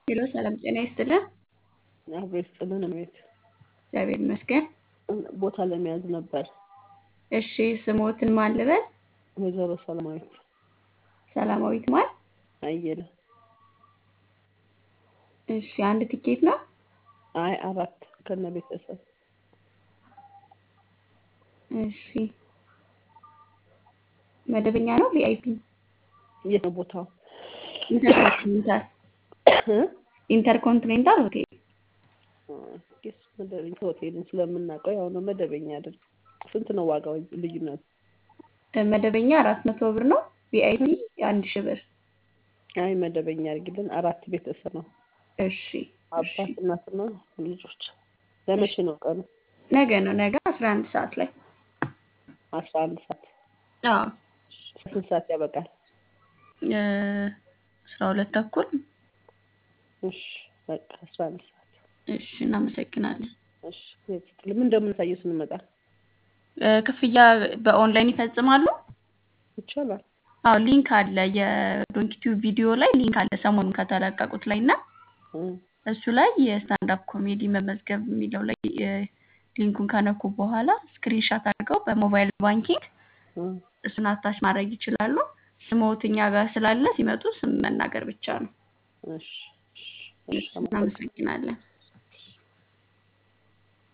ሄሎ ሰላም ጤና ይስጥልን። አብሮ ይስጥልን ቤት እግዚአብሔር ይመስገን። ቦታ ለመያዝ ነበር። እሺ ስሞትን ማን ልበል? ወይዘሮ ሰላማዊት ሰላማዊት ማን? አየለ። እሺ አንድ ትኬት ነው? አይ አራት ከነ ቤተሰብ እሺ መደበኛ ነው ቪአይፒ? የት ነው ቦታው? ኢንተርኮንቲኔንታል ኢንተርኮንቲኔንታል ሆቴል ስ መደበኛ ሆቴልን ስለምናውቀው ያው ነው መደበኛ አይደል? ስንት ነው ዋጋው ልዩነቱ? መደበኛ አራት መቶ ብር ነው። ቪአይፒ አንድ ሺህ ብር። አይ መደበኛ አድርጊልን። አራት ቤተሰብ ነው። እሺ እሺ። አባት እናትና ልጆች። ለመቼ ነው ቀኑ? ነገ ነው ነገ አስራ አንድ ሰዓት ላይ አስራ አንድ ሰዓት አዎ ስንት ሰዓት ያበቃል? እ አስራ ሁለት ተኩል እሺ በቃ አስራ አንድ ሰዓት እሺ እናመሰግናለን። እሺ ምን እንደምናሳየው ስንመጣ እ ክፍያ በኦንላይን ይፈጽማሉ? ይቻላል። አዎ ሊንክ አለ የዶንኪቲዩብ ቪዲዮ ላይ ሊንክ አለ ሰሞኑን ከተለቀቁት ላይ እና እ እሱ ላይ የስታንዳፕ ኮሜዲ መመዝገብ የሚለው ላይ እ ሊንኩን ከነኩ በኋላ ስክሪንሻት አድርገው በሞባይል ባንኪንግ እ እሱን አታች ማድረግ ይችላሉ። ስሞት እኛ ጋር ስላለ ሲመጡ ስም መናገር ብቻ ነው። እሺ እሺ እሺ እናመሰግናለን።